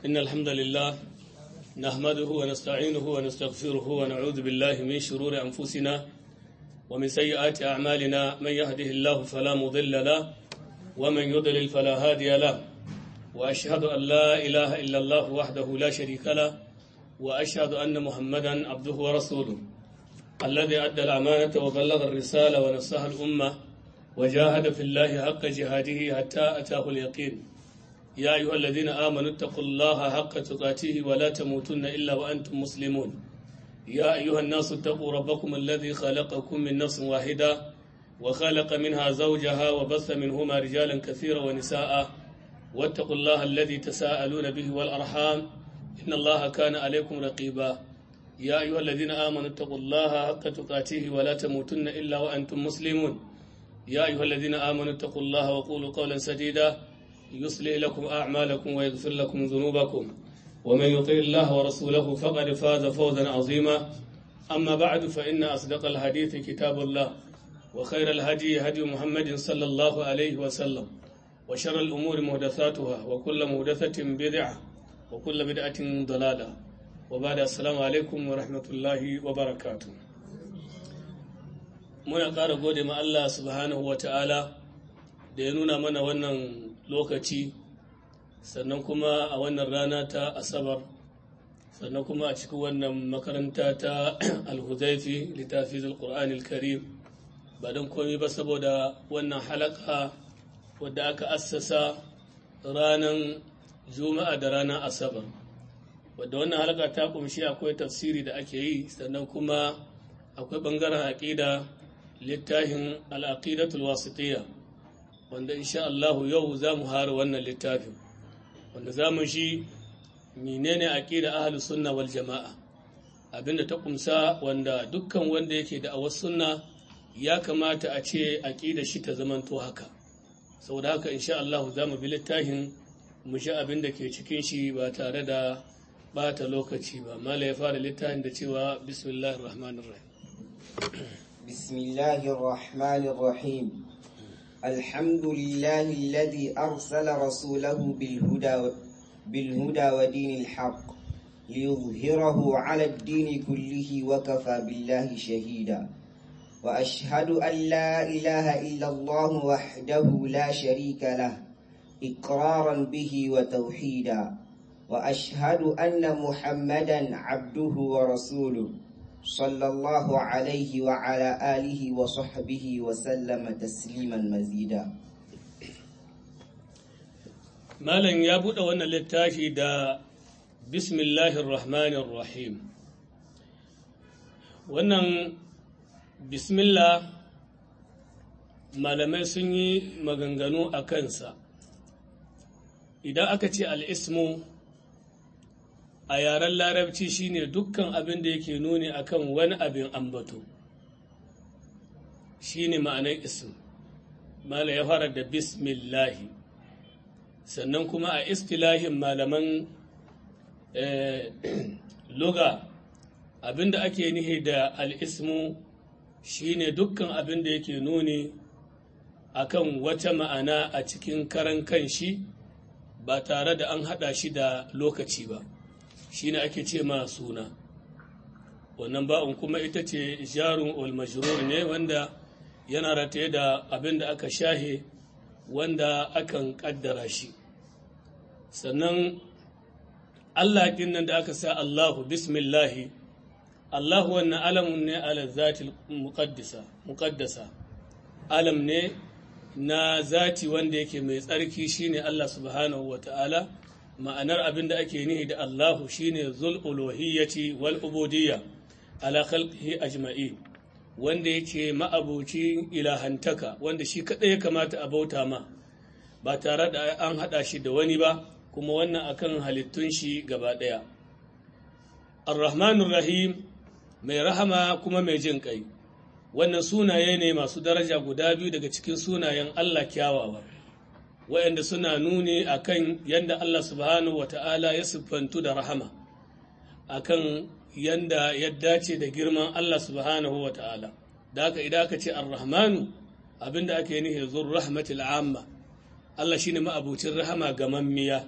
إن الحمد لله نحمده ونستعينه ونستغفره ونعوذ بالله من شرور أنفسنا ومن سيئات أعمالنا من يهده الله فلا مضل له ومن يضلل فلا هادي له وأشهد أن لا إله إلا الله وحده لا شريك له وأشهد أن محمدا عبده ورسوله الذي أدى الأمانة وبلغ الرسالة ونصح الأمة وجاهد في الله حق جهاده حتى أتاه اليقين يا أيها الذين آمنوا اتقوا الله حق تقاته ولا تموتن إلا وأنتم مسلمون يا أيها الناس اتقوا ربكم الذي خلقكم من نفس واحدة وخلق منها زوجها وبث منهما رجالا كثيرا ونساء واتقوا الله الذي تساءلون به والأرحام إن الله كان عليكم رقيبا يا أيها الذين آمنوا اتقوا الله حق تقاته ولا تموتن إلا وأنتم مسلمون يا أيها الذين آمنوا اتقوا الله وقولوا قولا سديدا يصلح لكم أعمالكم ويغفر لكم ذنوبكم ومن يطع الله ورسوله فقد فاز فوزا عظيما أما بعد فإن أصدق الحديث كتاب الله وخير الهدي هدي محمد صلى الله عليه وسلم وشر الأمور محدثاتها وكل محدثة بدعة وكل بدعة ضلالة وبعد السلام عليكم ورحمة الله وبركاته muna ƙara gode ma Allah subhanahu wa ta'ala da ya nuna mana wannan lokaci sannan kuma a wannan rana ta asabar sannan kuma a cikin wannan makaranta ta alhuzaifi littafi alƙur'an karim ba don komi ba saboda wannan halaka wadda aka assasa ranar juma'a da ranar asabar wadda wannan halaka ta kumshi akwai tafsiri da ake yi sannan kuma akwai ɓangaren aƙida littafin al'aqidatul wasitiyya wanda insha Allah yau za mu hara wannan littafin wanda za mu shi menene aqida ahlus sunna wal jama'a abinda ta kumsa wanda dukkan wanda yake da awas sunna ya kamata a ce aqida shi ta zamanto haka saboda haka insha Allah za mu bi littafin mu shi abinda ke cikin shi ba tare da bata lokaci ba mala ya fara littafin da cewa bismillahir rahmanir rahim بسم الله الرحمن الرحيم الحمد لله الذي أرسل رسوله بالهدى بالهدى ودين الحق ليظهره على الدين كله وكفى بالله شهيدا وأشهد أن لا إله إلا الله وحده لا شريك له إقرارا به وتوحيدا وأشهد أن محمدا عبده ورسوله صلى الله عليه وعلى آله وصحبه وسلم تسليما مزيدا Malam ya buɗe wannan littafi da Bismillahir Rahmanir Rahim. Wannan Bismillah malamai sun yi maganganu a kansa. Idan aka ce al'ismu a yaren larabci shine dukkan abin da yake nuni akan wani abin ambato shine ma'anar ism mala ya fara da bismillahi sannan kuma a istilahin malaman luga abin da ake nihi da al'ismu shine dukkan abin da yake nuni akan wata ma'ana a cikin karan kanshi ba tare da an haɗa shi da lokaci ba shi ne ake ce ma suna wannan ba'un kuma ita ce jarun olmajirur ne wanda yana rataye da abin da aka shahe wanda akan kaddara shi sannan allah nan da aka sa allahu bismillahi allahu wannan alamun ne ala zati muqaddasa alam ne na zati wanda yake mai tsarki shine allah subhanahu wa ta'ala ma'anar abin da ake nihi da Allahu shine zul uluhiyyati wal ubudiyya ala khalqihi ajma'i wanda yake ma'abuci ilahantaka wanda shi kadai ya kamata a bauta ma ba tare da an hada shi da wani ba kuma wannan akan halittun shi gaba daya Ar-Rahmanur Rahim mai rahama kuma mai jin kai wannan sunaye ne masu daraja guda biyu daga cikin sunayen Allah kyawawa waɗanda suna nuni a kan yadda Allah subhanahu wa ta'ala ya siffantu da rahama a kan yadda ya dace da girman Allah subhanahu wa ta'ala da haka idan aka ce ar-rahmanu abinda ake nihi zur rahmatil amma Allah shine ma'abucin rahama ga mammiya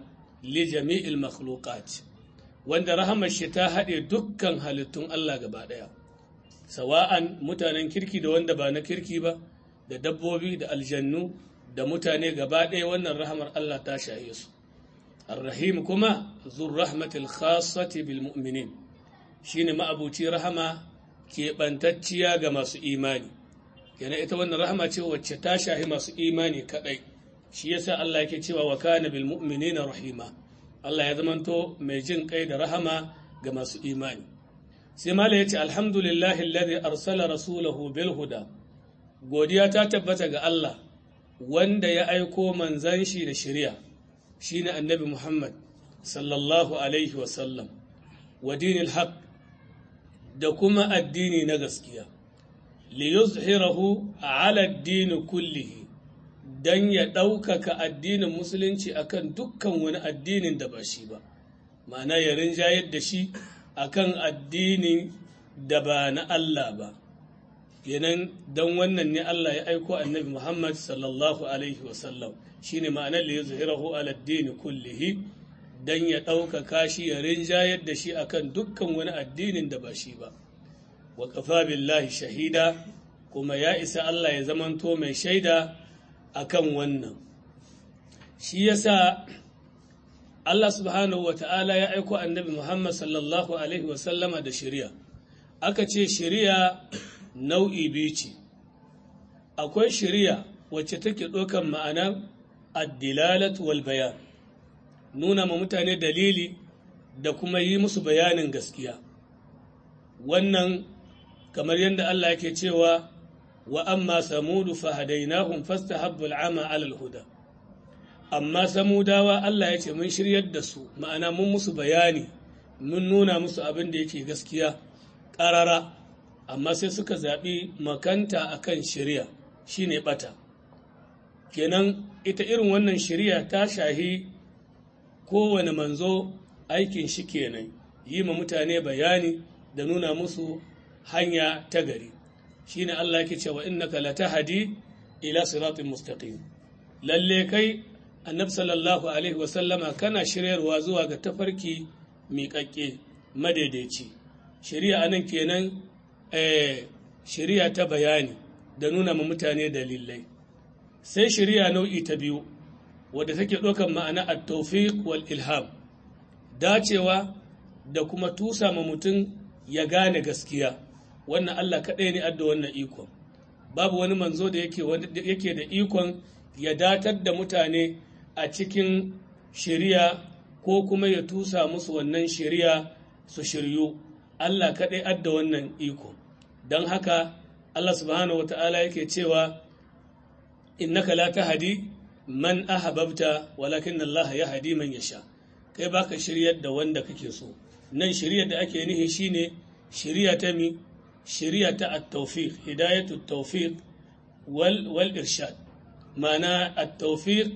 li jami'il makhluqat wanda rahamar shi ta haɗe dukkan halittun Allah gaba ɗaya sawa'an mutanen kirki da wanda ba na kirki ba da dabbobi da aljannu da mutane gaba ɗaya wannan rahamar Allah ta shaye su الرحيم كما ذو الرحمة الخاصة بالمؤمنين شين ما أبوتي رحمة كي بنتتيا غما سو إيماني كنا إتوانا رحمة وچتاشا هما سو إيماني كأي shi yasa Allah yake cewa wa kana bil mu'minina rahima Allah ya zamanto mai jin kai da rahama ga masu imani sai mala yace alhamdulillahi alladhi arsala rasulahu bil huda godiya ta tabbata ga Allah wanda ya aiko manzan shi da shari'a shine annabi Muhammad sallallahu alaihi wa sallam wa dinil haqq da kuma addini na gaskiya li yuzhirahu ala ad-din kullihi don ya ɗaukaka addinin musulunci akan dukkan wani addinin da ba shi ba ma'ana ya rinjayar da shi akan addinin da ba na Allah ba kenan don wannan ne Allah ya aiko annabi Muhammad sallallahu alaihi wasallam shi ne ma'anar da ya zuhirahu aladdini kullihi don ya ɗaukaka shi ya rinjayar da shi akan dukkan wani addinin da ba shi ba wa kafa billahi shahida kuma ya isa Allah ya zamanto mai shaida akan wannan shi yasa Allah subhanahu wata'ala ya aiko annabi Muhammad sallallahu alaihi wasallama da shari'a aka ce shari'a nau'i biyu ce akwai shari'a wacce take ɗaukan ma'anar addilalat wal bayan nuna ma mutane dalili da kuma yi musu bayanin gaskiya wannan kamar yadda Allah yake cewa wa amma samudu fahadainahum fastahabbu al'ama 'ala al-huda amma samudawa Allah ya ce mun shiryar da su ma'ana mun musu bayani mun nuna musu abin da yake gaskiya ƙarara amma sai suka zaɓi makanta akan shari'a shine bata kenan ita irin wannan shari'a ta shahi kowane manzo aikin shi kenan yi ma mutane bayani da nuna musu hanya ta gari shine Allah yake cewa innaka latahdi ila siratin mustaqim lalle kai annabi sallallahu alaihi wa sallama kana shiryarwa zuwa ga tafarki miƙaƙƙe madaidaici shari'a anan kenan eh shari'a ta bayani da nuna ma mutane dalilai sai shari'a nau'i ta biyu wadda take ɗaukar ma'ana at-tawfiq wal ilham dacewa da kuma tusa ma mutum ya gane gaskiya wannan Allah kaɗai ne adda wannan ikon babu wani manzo da yake da ikon ya datar da mutane a cikin shari'a ko kuma ya tusa musu wannan shari'a su shiryu Allah kaɗai adda wannan iko don haka Allah subhanahu wa ta'ala yake cewa innaka la tahdi man ahbabta walakin Allah ya hadi man yasha kai baka shiryar da wanda kake so nan shiryar da ake nihi shine shiriya ta mi shiriya ta at-tawfiq hidayatu at-tawfiq wal wal irshad ma'ana at-tawfiq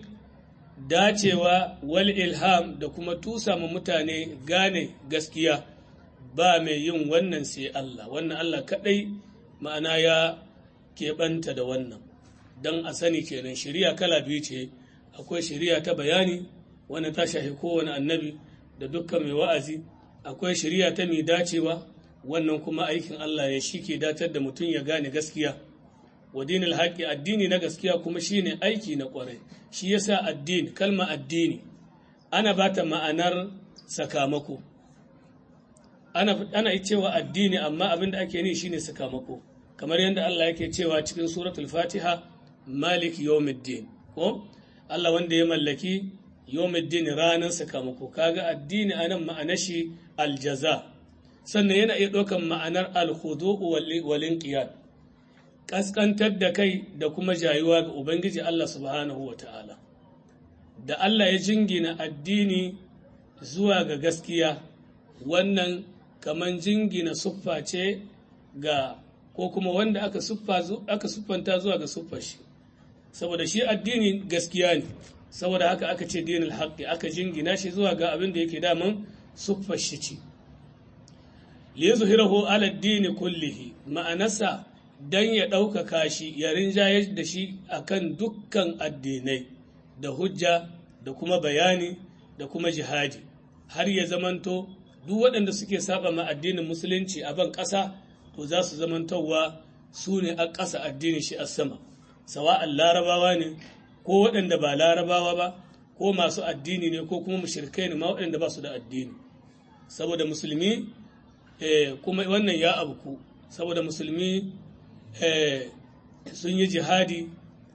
dacewa wal ilham da kuma tusa ma mutane gane gaskiya ba mai yin wannan sai Allah wannan Allah kadai ma'ana ya keɓanta da wannan don a sani kenan shiriya kala biyu ce akwai shiriya ta bayani wanda ta shahi kowane annabi da dukkan mai wa'azi akwai shiriya ta mai dacewa wannan kuma aikin Allah ya shi ke datar da mutum ya gane gaskiya wa dinil haƙi addini na gaskiya kuma shine aiki na ƙwarai shi yasa addini kalma addini ana ba ta ma'anar sakamako ana ana cewa addini amma abin da ake ni shine sakamako kamar yadda Allah yake cewa cikin suratul fatiha malik yawmiddin ko Allah wanda ya mallaki yawmiddin ranar sakamako kaga addini anan ma'anar shi aljaza sannan yana iya ɗaukan ma'anar alhudu'u wal inqiyad kaskantar da kai da kuma jayuwa ga ubangiji Allah subhanahu ta'ala. da Allah ya jingina addini zuwa ga gaskiya wannan kaman jingina suffa ce ga ko kuma wanda aka aka siffanta zuwa ga suffar shi saboda shi addini gaskiya ne saboda haka aka ce dinul haqqi aka jingina shi zuwa ga abin da yake daman suffar shi ce li yuzhirahu ala ad kullihi ma'anasa dan ya ɗaukaka shi ya rinjayar da shi akan dukkan addinai da hujja da kuma bayani da kuma jihadi har ya zamanto duk waɗanda suke saba ma addinin musulunci a ban ƙasa to za su zamantowa su ne a ƙasa addinin shi a sama sawa'an larabawa ne ko waɗanda ba larabawa ba ko masu addini ne ko kuma mushrikai ne ma waɗanda ba su da addini saboda musulmi kuma wannan ya abku saboda musulmi sun yi jihadi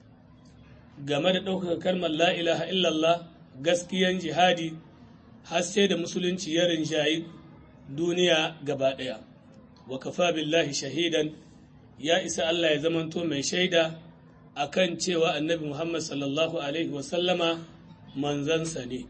game da ɗaukaka kalmar la ilaha illallah gaskiyan jihadi har sai da musulunci ya rinjayi duniya gaba ɗaya wa kafa billahi shahidan ya isa Allah ya zamanto mai shaida akan cewa annabi Muhammad sallallahu alaihi wasallama manzansa ne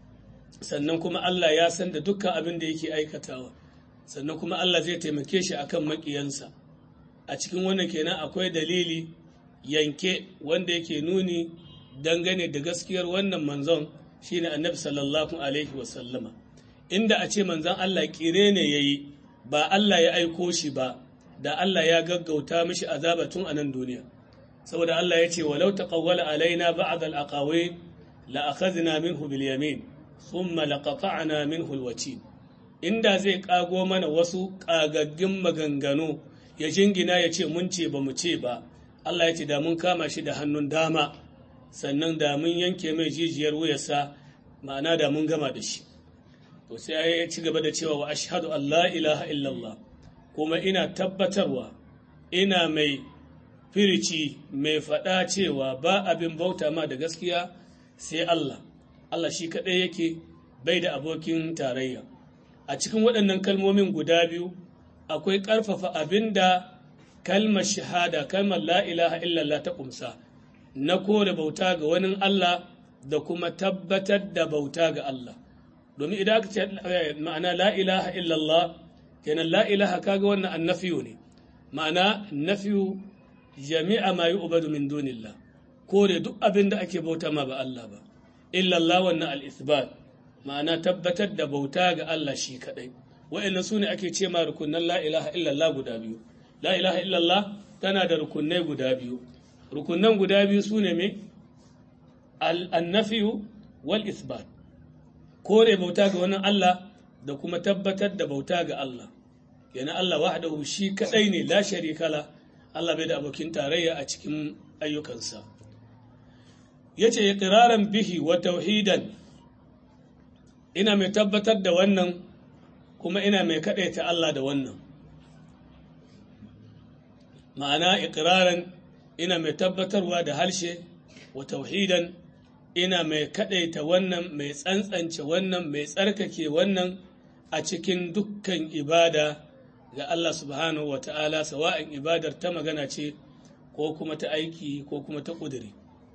sannan kuma Allah ya san da dukkan abin da yake aikatawa sannan kuma Allah zai taimake shi akan maƙiyansa a cikin wannan kenan akwai dalili yanke wanda yake nuni dangane da gaskiyar wannan manzon shine annabi sallallahu alaihi wasallama inda a ce manzon Allah kire ne yayi ba Allah ya aiko shi ba da Allah ya gaggauta mishi azaba tun a nan duniya saboda Allah ya ce walau taqawwala alaina ba'd al-aqawi la akhadna minhu bil yamin thumma laqata'na minhu al-watin inda zai kago mana wasu kagaggin maganganu ya jingina ya ce mun ce ba mu ce ba Allah ya ce da mun kama shi da hannun dama sannan da mun yanke mai jijiyar wuyarsa ma'ana da mun gama da shi to sai ya ci gaba da cewa wa ashhadu an la ilaha illallah kuma ina tabbatarwa ina mai firici mai faɗa cewa ba abin bauta ma da gaskiya sai Allah Allah shi kaɗai yake bai da abokin tarayya a cikin waɗannan kalmomin guda biyu akwai ƙarfafa abin da kalmar shahada kalmar la ilaha illallah ta ƙumsa na kore bauta ga wani Allah da kuma tabbatar da bauta ga Allah domin idan aka ce ma'ana la ilaha illallah kenan la ilaha kaga wannan annafiyu ne ma'ana nafiyu jami'a ma yu'badu min dunillah kore duk abin da ake bauta ma ba Allah ba illallah wannan al-ithbat ma'ana tabbatar da bauta ga Allah shi kadai wa'annan sune ake ce ma rukunan la ilaha illallah guda biyu la ilaha illallah tana da rukunai guda biyu rukunan guda biyu sune me al-nafiyu wal ithbat kore bauta ga wani Allah da kuma tabbatar da bauta ga Allah yana Allah wahdahu shi kadai ne la sharika la Allah bai da abokin tarayya a cikin ayyukansa yace iqraran bihi wa tauhidan ina mai tabbatar da wannan kuma ina mai kadaita Allah da wannan ma'ana iqraran ina mai tabbatarwa da harshe wa tauhidan ina mai kadaita wannan mai tsantsance wannan mai tsarkake wannan a cikin dukkan ibada ga Allah subhanahu wa ta'ala sawa'in ibadar ta magana ce ko kuma ta aiki ko kuma ta ƙudiri.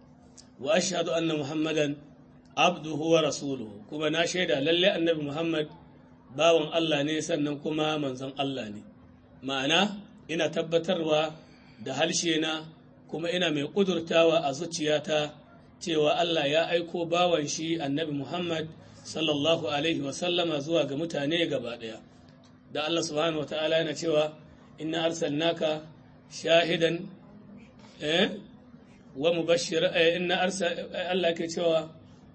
Wa ashhadu anna Muhammadan abduhu wa rasuluhu kuma na shaida lalle annabi Muhammad bawan Allah ne sannan kuma manzon Allah ne. Ma'ana ina tabbatarwa da harshe na kuma ina mai ƙudurtawa a zuciyata cewa Allah ya aiko bawan shi annabi Muhammad sallallahu alaihi wasallama zuwa ga mutane gaba ɗaya. da Allah subhanahu wa ta'ala yana cewa inna arsalnaka shahidan eh wa mubashshir eh inna arsal Allah ke cewa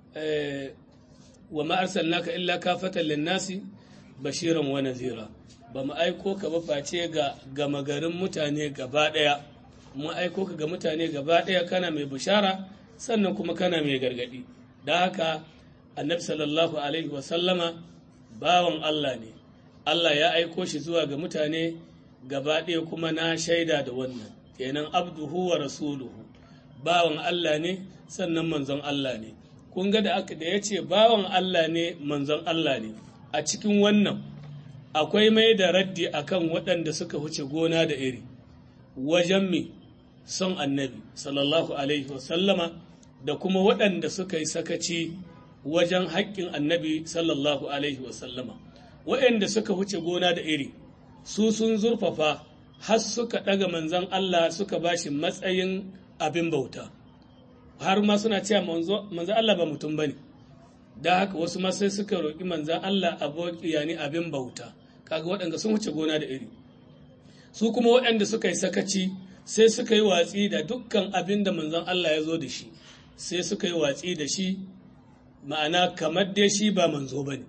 eh wa ma arsalnaka illa kafatan lin-nasi bashiran wa nadhira ba mu aiko ka ba face ga gama garin mutane gaba daya mu aiko ka ga mutane gaba daya kana mai bishara sannan kuma kana mai gargadi da haka annabi sallallahu alaihi wa sallama bawan Allah ne Allah ya aiko shi zuwa ga mutane gaba ɗaya kuma na shaida da wannan kenan abduhu wa rasuluhu bawan Allah ne sannan manzon Allah ne kun ga da aka da ya ce bawan Allah ne manzon Allah ne a cikin wannan akwai mai da raddi akan waɗanda suka huce gona da iri wajen mi son annabi sallallahu alaihi wasallama da kuma waɗanda suka yi sakaci wajen haƙƙin annabi sallallahu alaihi wasallama waɗanda suka huce gona da iri su sun zurfafa har suka ɗaga manzan Allah suka ba shi matsayin abin bauta har ma suna cewa manzan Allah ba mutum ba ne da haka wasu ma sai suka roƙi manzan Allah aboki yani abin bauta kaga waɗanda sun huce gona da iri su kuma waɗanda suka yi sakaci sai suka yi watsi da dukkan abin da manzan Allah ya zo da shi sai suka yi watsi da shi ma'ana kamar dai shi ba manzo ba ne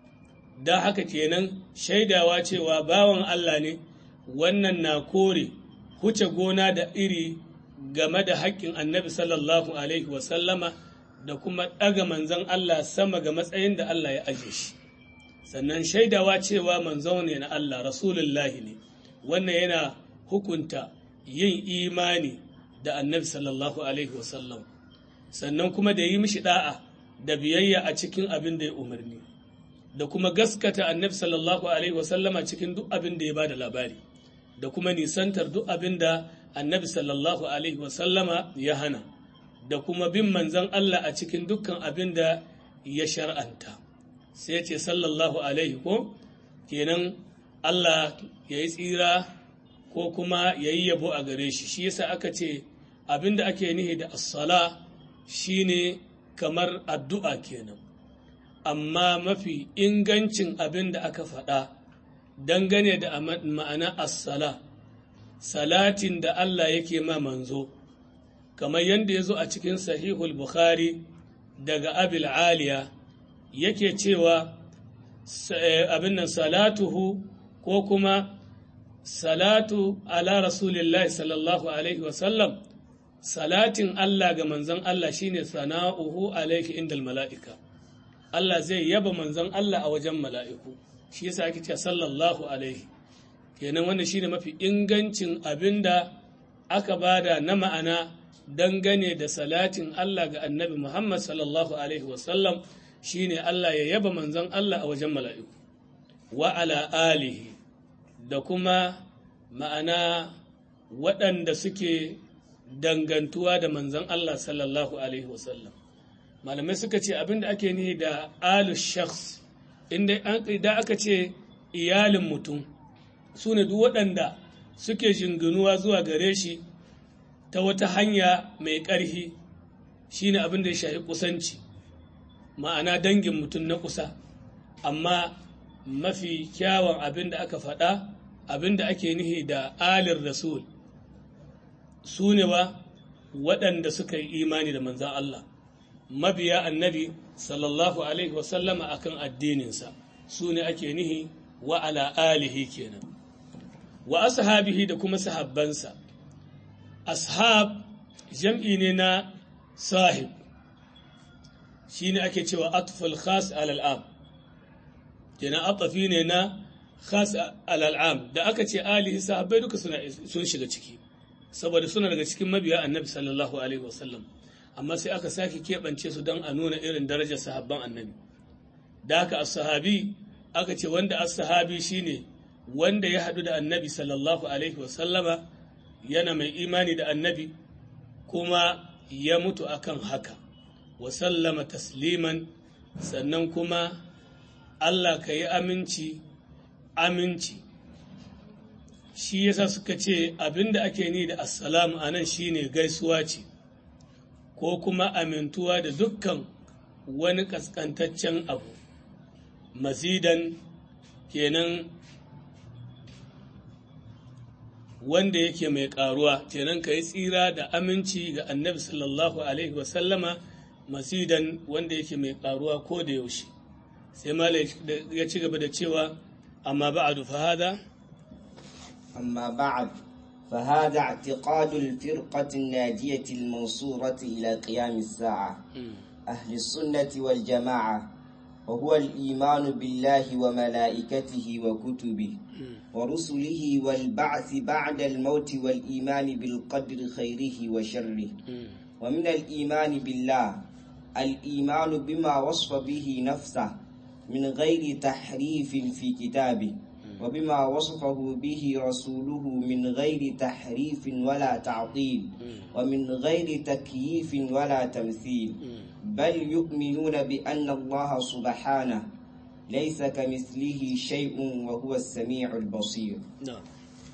da haka kenan shaidawa cewa bawan Allah ne wannan na kore huce gona da iri game da haƙƙin annabi sallallahu alaihi wasallama da kuma ɗaga manzon Allah sama ga matsayin da Allah ya aje shi sannan shaidawa cewa manzo ne na Allah rasulullahi ne wannan yana hukunta yin imani da annabi sallallahu alaihi wasallam sannan kuma da yi mishi da'a da biyayya a cikin abin da ya umarni da kuma gaskata annabi sallallahu alaihi wasallama cikin duk abin da ya ba da labari da kuma nisantar duk abin da annabi sallallahu alaihi wasallama ya hana da kuma bin manzan Allah a cikin dukkan abin da ya shar'anta sai ce sallallahu alaihi ko kenan Allah ya yi tsira ko kuma ya yi yabo a gare shi shi yasa aka ce abin da ake nihi da as-sala shine kamar addu'a kenan amma mafi ingancin abin da aka faɗa dangane da ma'ana as-sala salatin da Allah yake ma manzo kamar yadda ya zo a cikin sahihul bukhari daga abil aliya yake cewa abin nan salatuhu ko kuma salatu ala rasulillahi sallallahu alaihi wasallam salatin Allah ga manzon Allah shine sana'uhu alaihi indal mala'ika Allah zai yaba manzon Allah a wajen mala'iku shi yasa ake cewa sallallahu alaihi kenan wanda shine mafi ingancin abinda aka bada na ma'ana dangane da salatin Allah ga annabi Muhammad sallallahu alaihi wasallam shine Allah ya yaba manzon Allah a wajen mala'iku wa ala alihi da kuma ma'ana waɗanda suke dangantuwa da manzon Allah sallallahu alaihi wasallam malamai suka ce abinda ake nihi da alu shakhs inda aka ce iyalin mutum su ne duk waɗanda suke jinginuwa zuwa gare shi ta wata hanya mai ƙarfi shine abin da ya shafi kusanci ma'ana dangin mutum na kusa amma mafi kyawun abin da aka faɗa abin da ake nihi da alin rasul su ne ba waɗanda suka yi imani da manzan Allah mabiya annabi sallallahu alaihi wasallama akan addininsa su ne ake nihi wa ala alihi kenan wa ashabihi da kuma sahabbansa ashab jam'i ne na sahib shi ne ake cewa atful khas alal'am kenan atafi ne na khas alal'am da aka ce alihi sahabbai duka sun shiga ciki saboda suna daga cikin mabiya annabi sallallahu alaihi wasallam amma sai aka sake keɓance su don a nuna irin darajar sahabban annabi da haka as-sahabi aka ce wanda as-sahabi shine wanda ya haɗu da annabi sallallahu alaihi wasallama yana mai imani da annabi kuma ya mutu akan haka wa sallama tasliman sannan kuma Allah ka yi aminci aminci shi yasa suka ce abinda ake ni da assalamu a nan shine gaisuwa ce ko kuma amintuwa da dukkan wani ƙasƙantaccen abu mazidan kenan wanda yake mai ƙaruwa kenan ka yi tsira da aminci ga annabi sallallahu alaihi wasallama masidan wanda yake mai ƙaruwa ko da yaushe sai mala ya ci gaba da cewa amma ba'adu fa hada أما بعد فهذا اعتقاد الفرقة الناجية المنصورة إلى قيام الساعة أهل السنة والجماعة وهو الإيمان بالله وملائكته وكتبه ورسله والبعث بعد الموت والإيمان بالقدر خيره وشره ومن الإيمان بالله الإيمان بما وصف به نفسه من غير تحريف في كتابه وبما وصفه به رسوله من غير تحريف ولا تعطيل ومن غير تكييف ولا تمثيل بل يؤمنون بأن الله سبحانه ليس كمثله شيء وهو السميع البصير na'am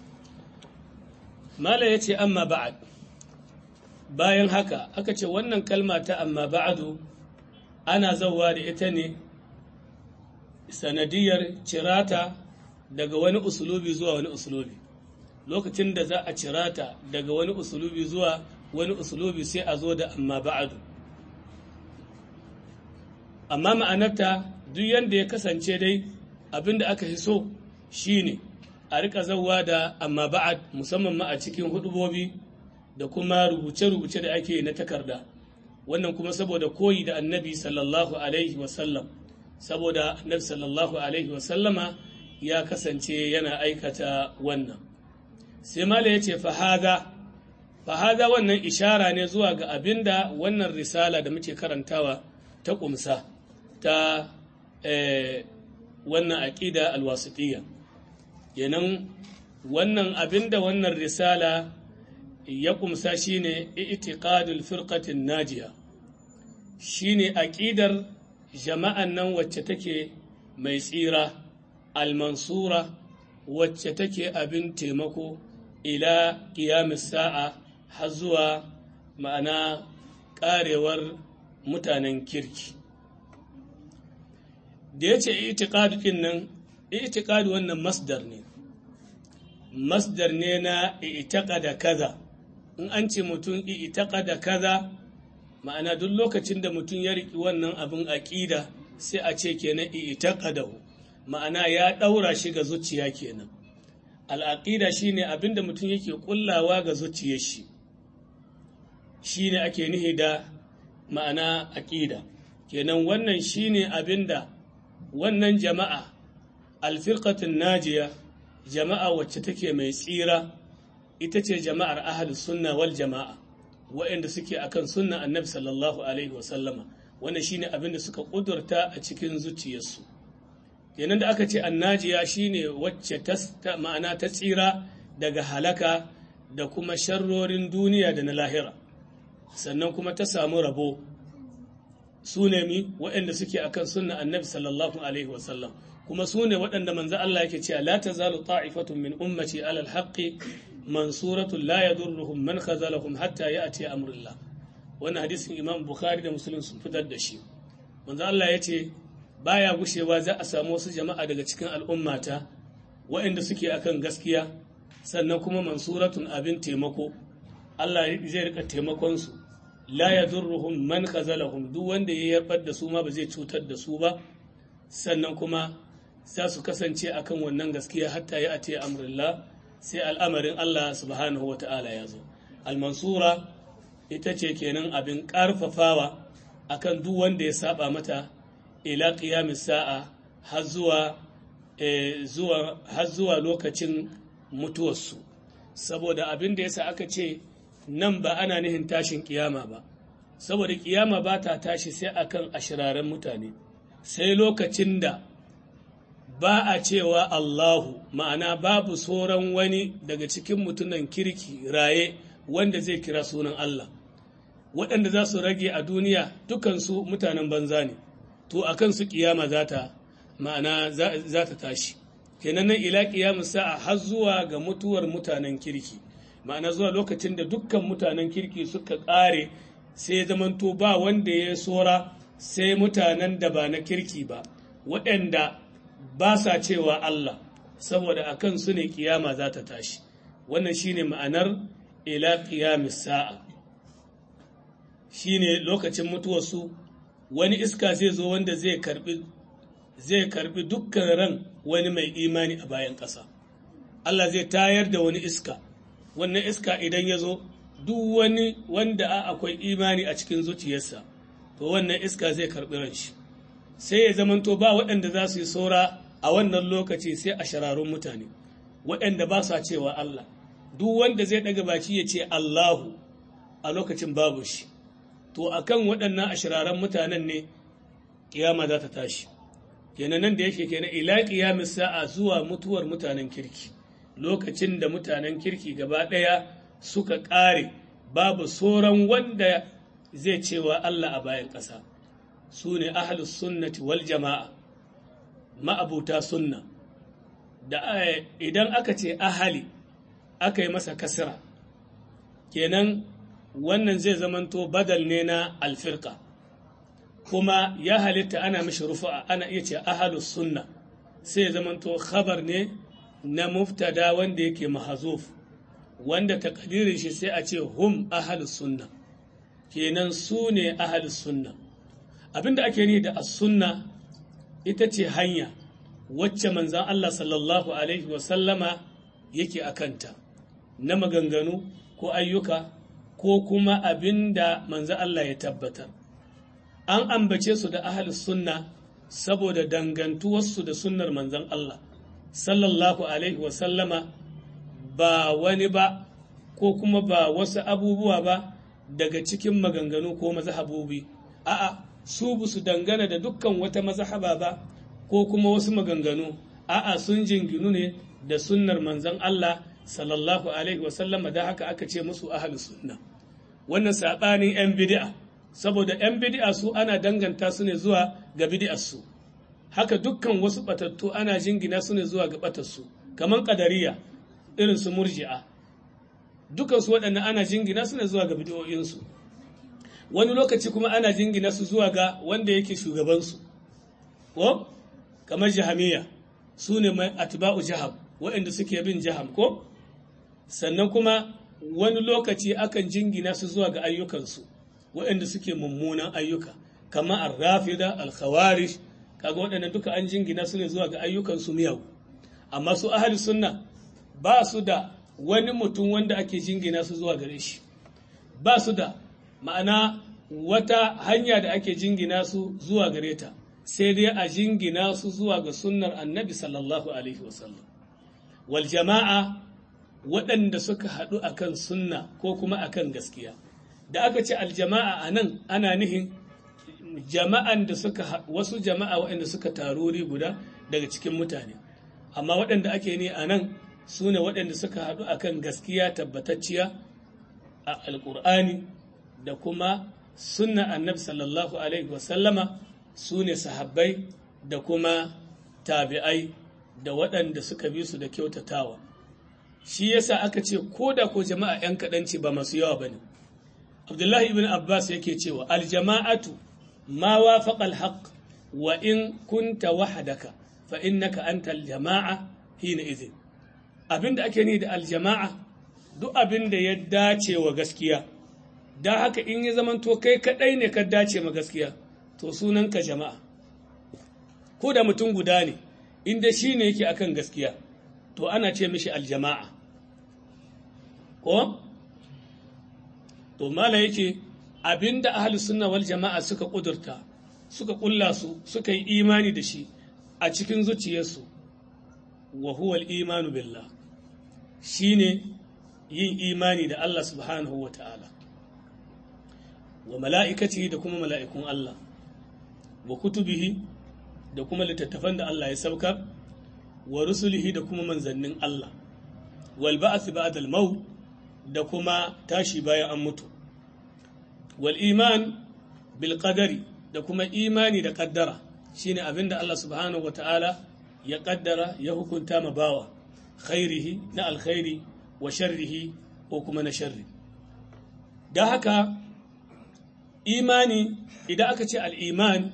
mala ya ce amma ba'ad bayan haka aka ce wannan kalma ta amma ba'adu ana zauwa da ita ne sanadiyar cirata daga wani usulubi zuwa wani usulubi lokacin da za a cirata daga wani usulubi zuwa wani usulubi sai a zo da amma ba'adu amma ma'anarta duk yadda ya kasance dai abin da aka fi so shine a rika zauwa da amma ba'ad musamman ma a cikin hudubobi da kuma rubuce-rubuce da ake na takarda wannan kuma saboda koyi da annabi sallallahu alaihi wasallam saboda annabi sallallahu alaihi wasallama ya kasance yana aikata wannan sai mala ya ce fahada fahada wannan ishara ne zuwa ga abinda wannan risala da muke karantawa ta kumsa ta wannan aƙida alwasitiyya kenan wannan abinda wannan risala ya kumsa shine i'tiqadul firqatin najiya shine aqidar jama'an nan wacce take mai tsira almansura wacce take abin taimako ila qiyamis sa'a har zuwa ma'ana karewar mutanen kirki da yace i'tiqad din nan i'tiqad wannan masdar ne masdar ne na i'taqada kaza in an ce mutum i'taqada kaza ma'ana duk lokacin da mutum ya riki wannan abin aqida sai a ce kenan i'taqadahu ma'ana ya daura shi ga zuciya kenan al'aqida shine abin da mutum yake kullawa ga zuciyar shi shine ake nihi da ma'ana aqida kenan wannan shine abin da wannan jama'a alfirqatun najiya jama'a wacce take mai tsira ita ce jama'ar ahalus sunna wal jama'a waɗanda suke akan sunna annabi sallallahu alaihi wasallama wannan shine abin da suka ƙudurta a cikin zuciyarsu kenan da aka ce annajiya shine wacce ta ma'ana ta tsira daga halaka da kuma sharrorin duniya da na lahira sannan kuma ta samu rabo su ne mi waɗanda suke akan sunna annabi sallallahu alaihi wasallam kuma su ne waɗanda manzo Allah yake cewa la tazalu ta'ifatun min ummati ala alhaqqi mansuratun la yadurruhum man khazalahum hatta ya'ti amrullah wannan hadisin Imam Bukhari da Muslim sun fitar da shi manzo Allah yace baya gushewa za a samu wasu jama'a daga cikin al'ummata waɗanda suke akan gaskiya sannan kuma mansuratun abin taimako Allah zai rika taimakon su la yadurruhum man khazalahum duk wanda ya yarbar da su ma ba zai cutar da su ba sannan kuma za su kasance akan wannan gaskiya hatta ya ate amrillah sai al'amarin Allah subhanahu wa ta'ala ya zo al-mansura ita ce kenan abin ƙarfafawa akan duk wanda ya saba mata ila qiyamis sa'a har zuwa zuwa har zuwa lokacin mutuwarsu saboda abin da yasa aka ce nan ba ana nihin tashin kiyama ba saboda kiyama ba ta tashi sai akan ashiraren mutane sai lokacin da ba a cewa Allahu ma'ana babu sauran wani daga cikin mutunan kirki raye wanda zai kira sunan Allah waɗanda za su rage a duniya dukansu mutanen banza ne to a kansu kiyama za ta ma'ana za ta tashi kenan nan ila kiyamu sa'a har zuwa ga mutuwar mutanen kirki ma'ana zuwa lokacin da dukkan mutanen kirki suka ƙare sai zamanto ba wanda ya sora sai mutanen da ba na kirki ba waɗanda ba sa cewa Allah saboda a kan su ne kiyama za ta tashi wannan shine ma'anar ila qiyamis sa'a shine lokacin mutuwarsu wani iska zai zo wanda zai karbi zai karbi dukkan ran wani mai imani a bayan ƙasa Allah zai tayar da wani iska wannan iska idan ya zo duk wani wanda akwai imani a cikin zuciyarsa to wannan iska zai karbi ran shi sai ya zamanto ba waɗanda za su yi saura a wannan lokaci sai a shararun mutane waɗanda ba sa cewa Allah duk wanda zai ɗaga baki ya ce Allahu a lokacin babu shi to akan waɗannan ashiraran mutanen ne kiyama za ta tashi kenan nan da yake kenan ila qiyamis sa'a zuwa mutuwar mutanen kirki lokacin da mutanen kirki gaba ɗaya suka ƙare babu sauran wanda zai cewa Allah a bayan ƙasa su ne ahlus sunnati wal jama'a ma'abuta sunna da idan aka ce ahali aka yi masa kasira kenan wannan zai zamanto badal ne na alfirka kuma ya halitta ana mishi rufa'a ana iya ce ahalus sunna sai ya zamanto khabar ne na muftada wanda yake mahazuf wanda takdirin shi sai a ce hum ahalus sunna kenan su ne ahalus sunna abinda ake ni da as-sunna ita ce hanya wacce manzan Allah sallallahu alaihi wasallama yake akanta na maganganu ko ayyuka ko kuma abinda manzan Allah ya tabbatar an ambace su da ahal sunna saboda dangantuwarsu da sunnar manzan Allah sallallahu alaihi wasallama ba wani ba ko kuma ba wasu abubuwa ba daga cikin maganganu ko mazhabobi a'a su bu su dangana da dukkan wata mazhaba ba ko kuma wasu maganganu a'a sun jinginu ne da sunnar manzon Allah sallallahu alaihi wasallama da haka aka ce musu ahlus sunna wannan sabanin yan bid'a saboda yan bid'a su ana danganta su ne zuwa ga bid'ar su haka dukkan wasu batattu ana jingina su ne zuwa ga batar su kaman qadariya irin su murji'a dukan su waɗannan ana jingina su ne zuwa ga bid'o'in su wani lokaci kuma ana jingina su zuwa ga wanda yake shugaban su ko kamar jahamiya su ne mai atba'u jaham waɗanda suke bin jaham ko sannan kuma wani lokaci akan jingina su zuwa ga ayyukansu waɗanda suke mummunan ayyuka kamar arrafida alkhawarish kaga waɗanda duka an jingina su ne zuwa ga ayyukansu miyagu amma su ahli sunna ba su da wani mutum wanda ake jingina su zuwa gare shi ba su da ma'ana wata hanya da ake jingina su zuwa gare ta sai dai a jingina su zuwa ga sunnar annabi sallallahu alaihi wasallam wal jama'a waɗanda suka haɗu akan sunna ko kuma akan gaskiya da aka ce aljama'a a nan ana nihin jama'an da suka wasu jama'a waɗanda suka taruri guda daga cikin mutane amma waɗanda ake ne a nan su ne waɗanda suka haɗu akan gaskiya tabbatacciya a alƙur'ani da kuma sunna annabi sallallahu alaihi wasallama su ne sahabbai da kuma tabi'ai da waɗanda suka bi su da kyautatawa shi yasa aka ce ko da ko jama'a 'yan kaɗan ce ba masu yawa ba ne abdullahi ibn abbas yake cewa aljama'atu ma wafaqa alhaq wa in kunta wahdaka fa innaka anta aljama'a hina idhin abinda ake ni da aljama'a duk abin da ya dace wa gaskiya da haka in ya zamanto kai kadai ne ka dace ma gaskiya to sunanka jama'a ko da mutum guda ne inda shi ne yake akan gaskiya to ana ce mishi aljama'a ko to mala yake abinda ahlus sunna wal jama'a suka kudurta suka kulla su suka yi imani da shi a cikin zuciyarsu wa huwa al-imanu billah shine yin imani da Allah subhanahu wa ta'ala wa mala'ikati da kuma mala'ikun Allah wa kutubihi da kuma littattafan da Allah ya saukar wa rusulihi da kuma manzannin Allah wal ba'ath ba'da al-maut da kuma tashi bayan an mutu wal iman bil qadari da kuma imani da kaddara shine abinda Allah subhanahu wata'ala ya kaddara ya hukunta ma bawa khairihi na alkhairi wa sharrihi ko kuma na sharri da haka imani idan aka ce al-iman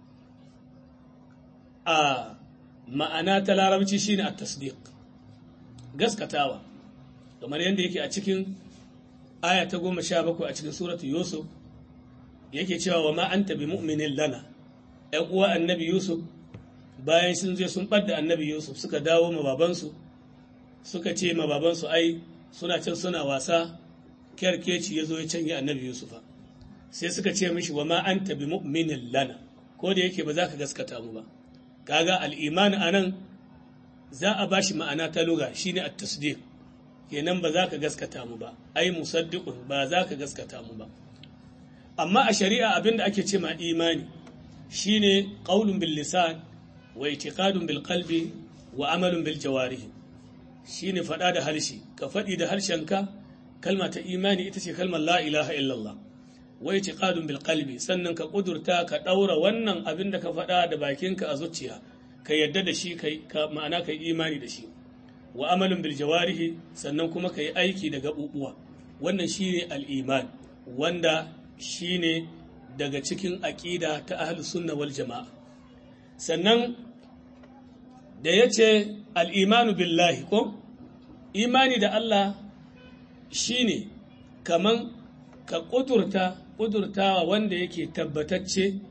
a ma'ana ta larabci shine at-tasdiq gaskatawa kamar yadda yake a cikin aya ta goma sha bakwai a cikin suratu yusuf yake cewa wa ma anta bi mu'minin lana ‘yan uwa annabi yusuf bayan sun je sun ɓadda annabi yusuf suka dawo ma babansu suka ce ma babansu ai suna can suna wasa kyarkeci ya zo ya canje annabi yusufa sai suka ce mishi wa ma anta bi mu'minin lana ko da yake ba za ka gaskata mu ba kaga al'iman a nan za a bashi ma'ana ta luga shine at-tasdiq kenan ba za ka gaskata mu ba ai musaddiqun ba za ka gaskata mu ba amma a shari'a abinda ake ce ma imani shine qaulun bil lisan wa i'tiqadun bil qalbi wa amalun bil jawarih shine fada da harshe ka fadi da harshenka kalma ta imani ita ce kalmar la ilaha illallah wa i'tiqadun bil qalbi sannan ka kudurta ka daura wannan abin da ka fada da bakinka a zuciya ka yadda da shi kai ka ma'ana kai imani da shi wa amalin bil jawarihi sannan kuma ka yi aiki da gaɓuɓuwa wannan shine al'iman wanda shine daga cikin aƙida ta ahlus sunna wal jama'a sannan da ya ce al'imanu billahi ko imani da Allah shine kaman ka ƙudurta ƙudurtawa wanda yake tabbatacce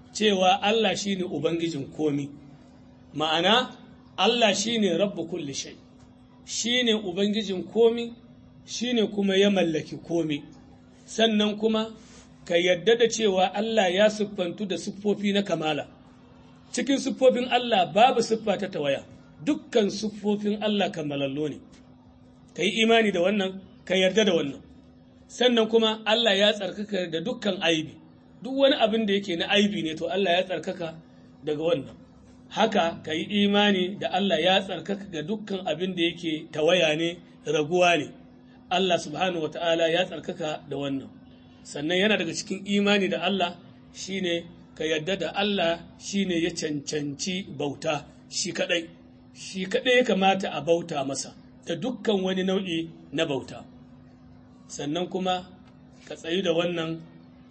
cewa Allah shine ubangijin komi ma'ana Allah shine rabbu kulli shay shine ubangijin komi shine kuma ya mallaki komi sannan kuma ka yadda da cewa Allah ya siffantu da siffofi na kamala cikin siffofin Allah babu siffa ta tawaya dukkan siffofin Allah kamalallo ne ka yi imani da wannan ka yarda da wannan sannan kuma Allah ya tsarkaka da dukkan aibi duk wani abin da yake na aibi ne to Allah ya tsarkaka daga wannan haka ka yi imani da Allah ya tsarkaka ga dukkan abin da yake tawaya ne raguwa ne Allah subhanahu wa ta'ala ya tsarkaka da wannan sannan yana daga cikin imani da Allah shine ka yarda da Allah shine ya cancanci bauta shi kadai shi kadai ya kamata a bauta masa da dukkan wani nau'i na bauta sannan kuma ka tsayi da wannan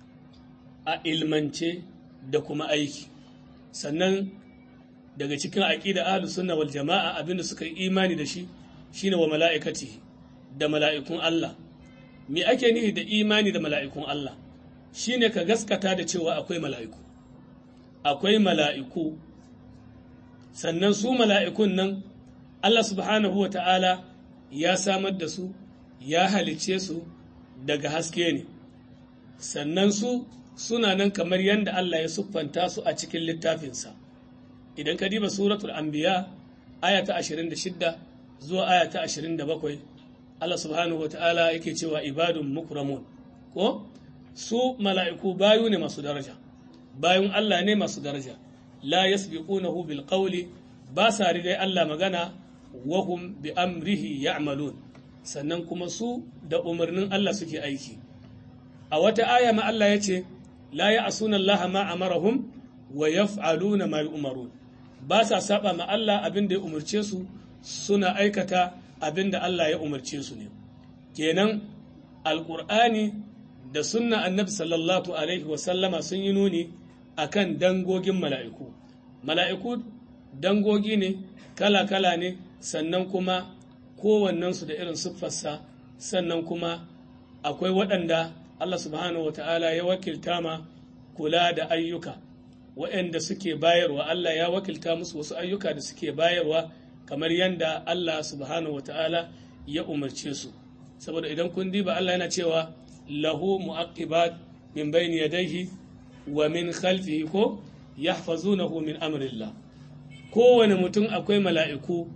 a ilmance da kuma aiki sannan daga cikin aƙida ahlus sunna wal jama'a abinda suka yi imani da shi shine wa mala'ikati da mala'ikun Allah me ake nihi da imani da mala'ikun Allah shine ka gaskata da cewa akwai mala'iku akwai mala'iku sannan su mala'ikun nan Allah subhanahu wa ta'ala ya samar da su ya halicce su daga haske ne sannan su suna nan kamar yadda Allah ya siffanta su a cikin littafinsa idan ka diba suratul anbiya aya ta 26 zuwa aya ta 27 Allah subhanahu wa ta'ala yake cewa ibadun mukramun ko su mala'iku bayu ne masu daraja bayun Allah ne masu daraja la yasbiqunahu bil qawli ba sa rigai Allah magana wahum bi amrihi ya'malun sannan kuma su da umarnin Allah suke aiki a wata aya ma Allah ya ce la ya'suna Allah ma amarahum wa yaf'aluna ma yu'marun ba sa saba ma Allah abin da ya umarce su suna aikata abin da Allah ya umarce su ne kenan alqur'ani da sunna annabi sallallahu alaihi wa sallama sun yi nuni akan dangogin mala'iku mala'iku dangogi ne kala-kala ne sannan kuma kowannensu da irin siffarsa sannan kuma akwai waɗanda Allah subhanahu wa ta'ala ya wakilta ma kula da ayyuka waɗanda suke bayarwa Allah ya wakilta musu wasu ayyuka da suke bayarwa kamar yadda Allah subhanahu wa ta'ala ya umarce su saboda idan kun diba Allah yana cewa lahu mu'aqibat min bayni yadayhi wa min khalfihi ko yahfazunahu min amrillah kowane mutum akwai mala'iku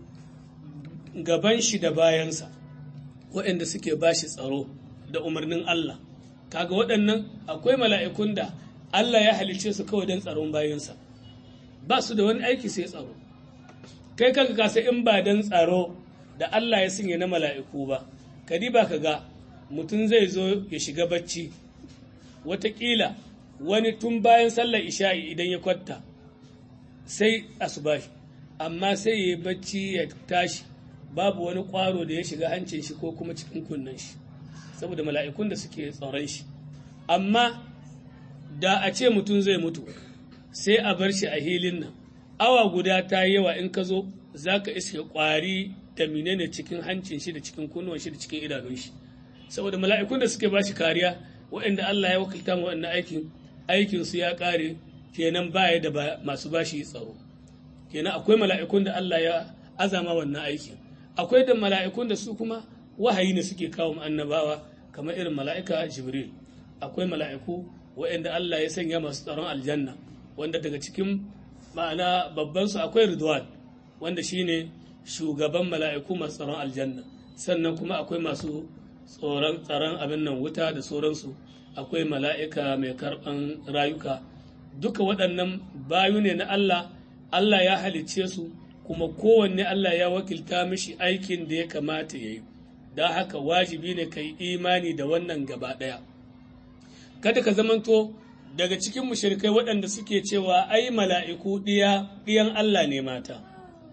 gaban shi da bayansa waɗanda suke ba shi tsaro da umarnin Allah kaga waɗannan akwai mala'ikun da Allah ya halice su kawai don tsaron bayansa ba su da wani aiki sai tsaro kai kanka kasa in ba don tsaro da Allah ya sanya na mala'iku ba kadi ba ka ga mutum zai zo ya shiga bacci watakila wani tun bayan sallar isha'i idan ya kwatta sai asubahi amma sai ya yi bacci ya tashi babu wani ƙwaro da ya shiga hancin shi ko kuma cikin kunnen shi saboda mala'ikun da suke tsoron shi amma da a ce mutum zai mutu sai a bar shi a hilin nan awa guda ta yi yawa in ka zo za ka iske ƙwari da menene cikin hancin shi da cikin kunnuwan shi da cikin idanun shi saboda mala'ikun da suke ba shi kariya waɗanda Allah ya wakilta ma waɗannan aikin aikin su ya ƙare kenan baya da masu bashi tsaro kenan akwai mala'ikun da Allah ya azama wannan aikin akwai da mala'ikun da su kuma wahayi ne suke kawo annabawa kamar irin mala'ika jibril akwai mala'iku waɗanda Allah ya sanya masu tsaron aljanna wanda daga cikin ma'ana babban su akwai ridwan wanda shine shugaban mala'iku masu tsaron aljanna sannan kuma akwai masu tsoron tsaron abin nan wuta da sauransu akwai mala'ika mai karɓan rayuka duka waɗannan bayu ne na Allah Allah ya halicce su kuma kowanne Allah ya wakilta mishi aikin da ya kamata ya yi don haka wajibi ne ka yi imani da wannan gaba ɗaya kada ka zamanto daga cikin mushrikai waɗanda suke cewa ai mala'iku ɗiyan Allah ne mata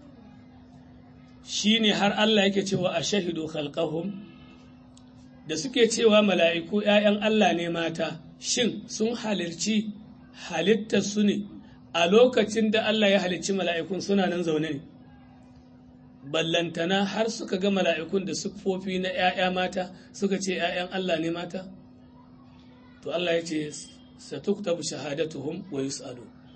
shi ne har Allah yake cewa a shahidu khalqahum da suke cewa mala'iku ‘ya'yan Allah ne mata shin sun halarci halittar su ne a lokacin da Allah ya halicci mala'ikun suna nan zaune ne ballantana har suka ga mala'ikun da siffofi na ‘ya'ya mata suka ce ‘ya'yan Allah ne mata to Allah ya ce satuktabu shahadatuhum wa yus'alu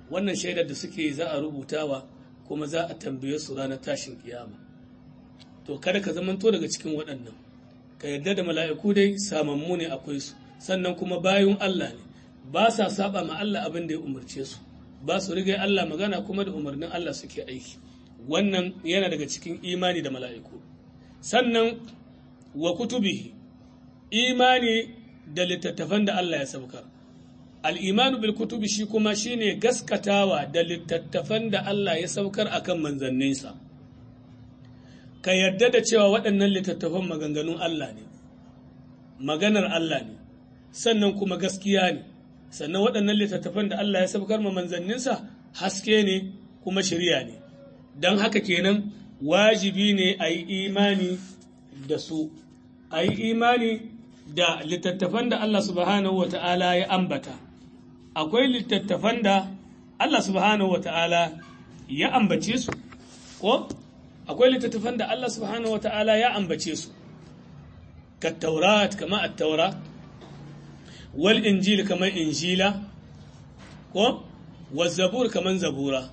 wannan shaidar da suke za a rubutawa kuma za a tambaye su ranar tashin kiyama to kada ka zamanto daga cikin waɗannan ka yarda da mala'iku dai samammu ne akwai su sannan kuma bayun Allah ne ba sa saba ma Allah abin da ya umarce su ba su riga Allah magana kuma da umarnin Allah suke aiki wannan yana daga cikin imani da mala'iku sannan wa kutubihi imani da littattafan da Allah ya saukar al'imanu bil kutubi shi kuma shine gaskatawa da littattafan da Allah ya saukar akan manzanninsa ka yarda da cewa waɗannan littattafan maganganun Allah ne maganar Allah ne sannan kuma gaskiya ne sannan waɗannan littattafan da Allah ya saukar ma manzanninsa haske ne kuma shirya ne don haka kenan wajibi ne a yi imani da su a yi imani da littattafan da Allah subhanahu wa ta'ala ya ambata akwai littattafan da Allah subhanahu wa ta'ala ya ambace su ko akwai littattafan da Allah subhanahu wa ta'ala ya ambace su ka taurat kama at-taura wal injil kamar injila ko wal zabur kamar zabura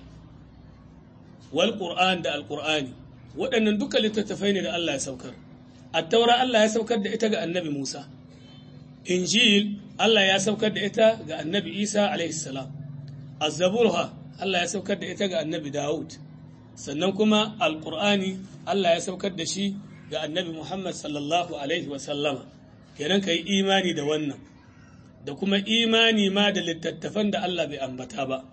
wal qur'an da al-qur'ani waɗannan duka littattafai ne da Allah ya saukar at-taura Allah ya saukar da ita ga annabi Musa injil Allah ya saukar da ita ga annabi Isa alaihi salam az-zaburha Allah ya saukar da ita ga annabi Dawud sannan kuma al-qur'ani Allah ya saukar da shi ga annabi Muhammad sallallahu alaihi wa sallama kenan kai imani da wannan da kuma imani ma da littattafan da Allah bai ambata ba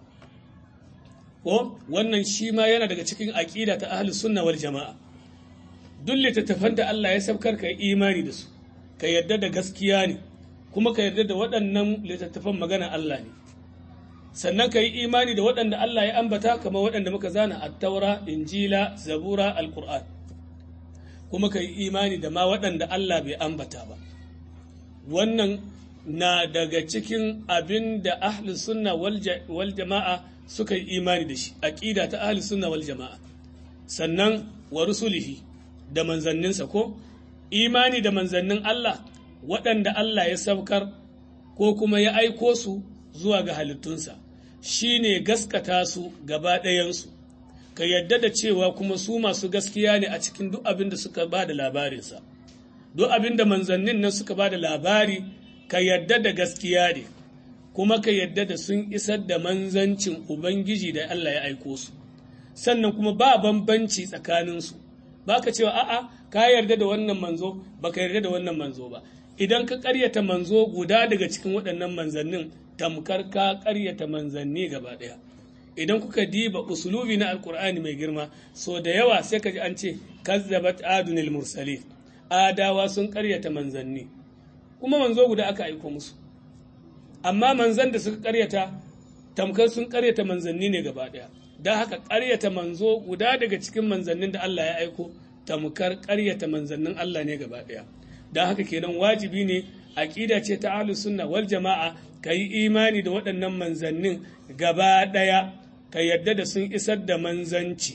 ko wannan shi ma yana daga cikin aƙida ta ahlus sunna wal jama'a duk littattafan da Allah ya saukar ka imani da su ka yarda da gaskiya ne kuma ka yarda da waɗannan littattafan magana Allah ne sannan ka yi imani da waɗanda Allah ya ambata kamar waɗanda muka zana at-taura injila zabura al-qur'an kuma ka yi imani da ma waɗanda Allah bai ambata ba wannan na daga cikin abin da ahlus sunna wal jama'a suka yi imani da shi aqida ta ahlus sunna wal jama'a sannan wa rusulihi da manzanninsa ko imani da manzannin Allah waɗanda Allah ya saukar ko kuma ya aiko su zuwa ga halittunsa shine gaskata su gaba ɗayansu ka yadda da cewa kuma su masu gaskiya ne a cikin duk abin da suka ba da labarinsa duk abin da manzannin nan suka ba da labari ka yadda da gaskiya ne kuma ka yadda da sun isar da manzancin ubangiji da Allah ya aiko su sannan kuma ba bambanci tsakaninsu ba ka cewa a'a ka yarda da wannan manzo ba ka yarda da wannan manzo ba idan ka karyata manzo guda daga cikin waɗannan manzannin tamkar ka karyata manzanni gaba ɗaya idan kuka diba usulubi na alkur'ani mai girma so da yawa sai ka ji an ce kazzabat adunil mursali adawa sun karyata manzanni kuma manzo guda aka aiko musu amma manzan da suka karyata tamkar sun karyata manzanni ne gaba ɗaya don haka karyata manzo guda daga cikin manzannin da Allah ya aiko tamkar karyata manzannin Allah ne gaba ɗaya don haka kenan wajibi ne aƙida ce ta ahlus sunna wal jama'a ka yi imani da waɗannan manzannin gaba ɗaya ka yarda da sun isar da manzanci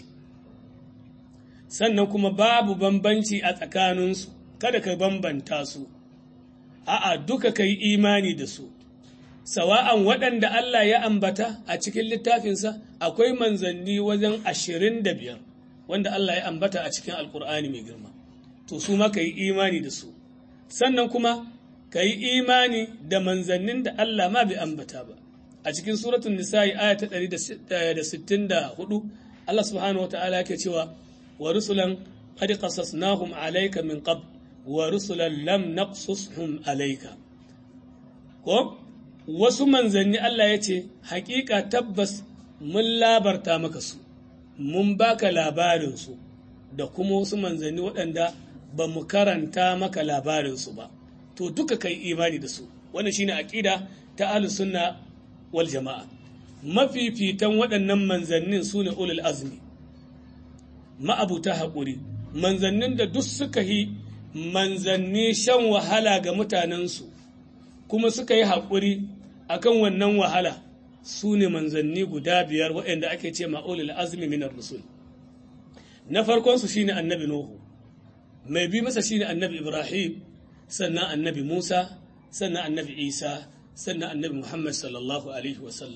sannan kuma babu bambanci a tsakaninsu kada ka bambanta su a'a duka ka yi imani da su sawa'an waɗanda Allah ya ambata a cikin littafinsa akwai manzanni wajen ashirin da biyar wanda Allah ya ambata a cikin alkur'ani mai girma to su ma ka yi imani da su sannan kuma ka yi imani da manzannin da Allah ma bai ambata ba a cikin suratun nisa'i aya ta 164 Allah subhanahu wa ta'ala yake cewa wa rusulan qad qasasnahum alayka min qabl wa rusulan lam naqsushum alayka ko wasu manzanni Allah ya ce hakika tabbas mun labarta maka su mun baka labarinsu da kuma wasu manzanni waɗanda ba mu karanta maka labarinsu ba to duka kai imani da su wannan shine aqida ta ahlus sunna wal jama'a mafifitan waɗannan manzannin su ne ulul azmi ma'abuta haƙuri manzannin da duk suka yi manzanni shan wahala ga mutanensu kuma suka yi haƙuri akan wannan wahala su ne manzanni guda biyar waɗanda ake ce ma'ulul azmi minar rusul na farkonsu shine annabi nuhu mai bi masa shine annabi ibrahim sannan annabi musa sannan annabi isa sannan annabi muhammad sallallahu alaihi wasallam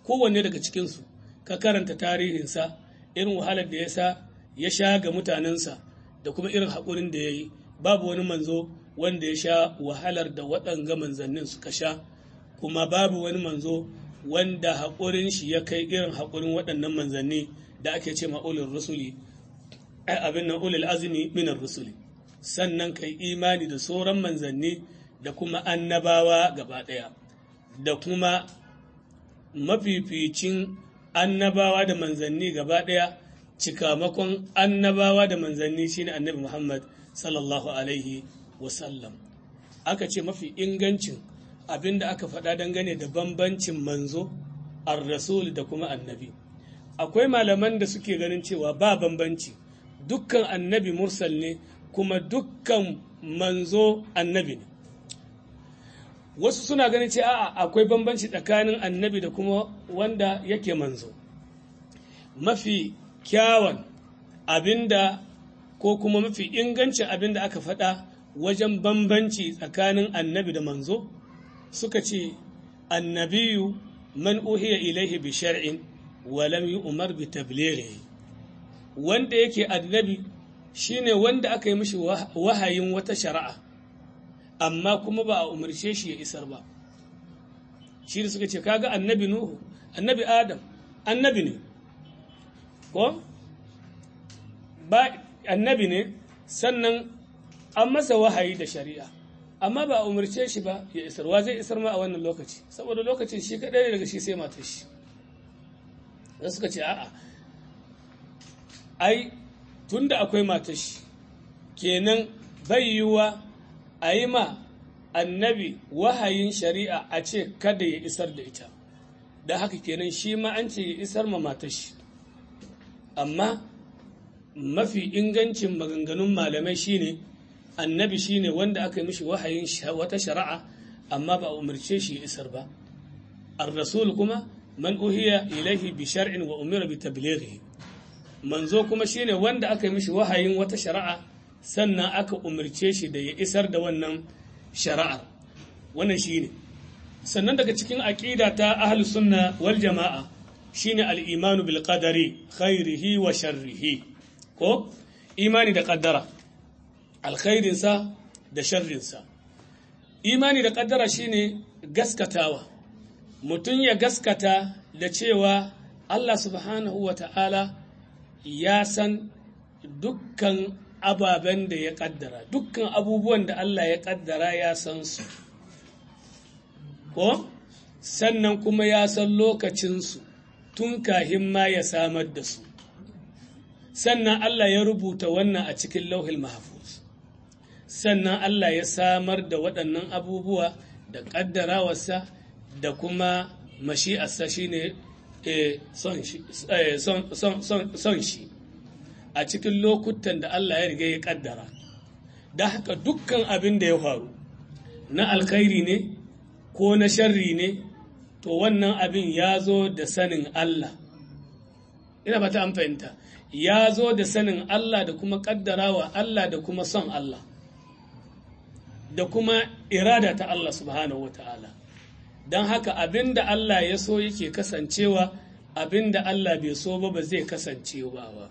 kowanne daga cikinsu ka karanta tarihinsa irin wahalar da ya sa ya sha ga mutanensa da kuma irin haƙurin da ya yi babu wani manzo wanda ya sha wahalar da waɗanga manzannin suka sha kuma babu wani manzo wanda haƙurin shi ya kai irin haƙurin waɗannan manzanni da ake ce ma ulul rusuli abin nan ulul azumi minar rusuli sannan kai imani da sauran manzanni da kuma annabawa gaba ɗaya da kuma mafificin annabawa da manzanni gaba ɗaya cikamakon annabawa da manzanni shine annabi Muhammad sallallahu alaihi wasallam aka ce mafi ingancin abin da aka faɗa dangane da bambancin manzo ar-rasul da kuma annabi akwai malaman da suke ganin cewa ba bambanci dukkan annabi mursal ne kuma dukkan manzo annabi ne wasu suna ganin ce a'a akwai bambanci tsakanin annabi da kuma wanda yake manzo mafi kyawan abinda ko kuma mafi ingancin abinda aka faɗa wajen bambanci tsakanin annabi da manzo suka ce annabiyu man uhiya ilaihi bi shar'in wa lam yu'mar bi tablighihi wanda yake annabi shine wanda aka yi mishi wahayin wata shari'a amma kuma ba a umarce shi ya isar ba shi da suka ce kaga annabi nuhu annabi adam annabi ne ko ba annabi ne sannan an masa wahayi da shari'a amma ba a umarce shi ba ya isar wa zai isar ma a wannan lokaci saboda lokacin shi kadai daga shi sai matar shi da suka ce a'a ai tunda akwai matar shi kenan bai yiwuwa a yi ma annabi wahayin shari'a a ce kada ya isar da ita da haka kenan shi ma an ce ya isar ma matar shi amma mafi ingancin maganganun malamai shine annabi shine wanda aka yi mishi wahayin wata shari'a amma ba a umarce shi ya isar ba ar-rasul kuma man uhiya ilaihi bi shar'in wa umira bi tablighihi manzo kuma shine wanda aka yi mishi wahayin wata shari'a sannan aka umarce shi da ya isar da wannan shari'ar wannan shine sannan daga cikin aqida ta ahlus sunna wal jama'a shine al-imanu bil qadari khairihi wa sharrihi ko imani da qaddara alkhairinsa da sharrinsa imani da qaddara shine gaskatawa mutum ya gaskata da cewa Allah subhanahu wa ta'ala ya san dukkan ababen da ya kaddara dukkan abubuwan da Allah ya kaddara ya san su ko sannan kuma ya san lokacinsu tun kahin ma ya samar da su sannan Allah ya rubuta wannan a cikin lauhil mahfuz sannan Allah ya samar da waɗannan abubuwa da ƙaddarawarsa da kuma mashi'arsa shine son shi a cikin lokutan da Allah ya riga ya ƙaddara da haka dukkan abin da ya faru na alkhairi ne ko na sharri ne to wannan abin ya zo da sanin Allah ina ba ta an fahimta ya zo da sanin Allah da kuma ƙaddarawa Allah da kuma son Allah da kuma irada ta Allah subhanahu wa ta'ala don haka abin da Allah ya so yake kasancewa abin da Allah bai so ba ba zai kasance ba ba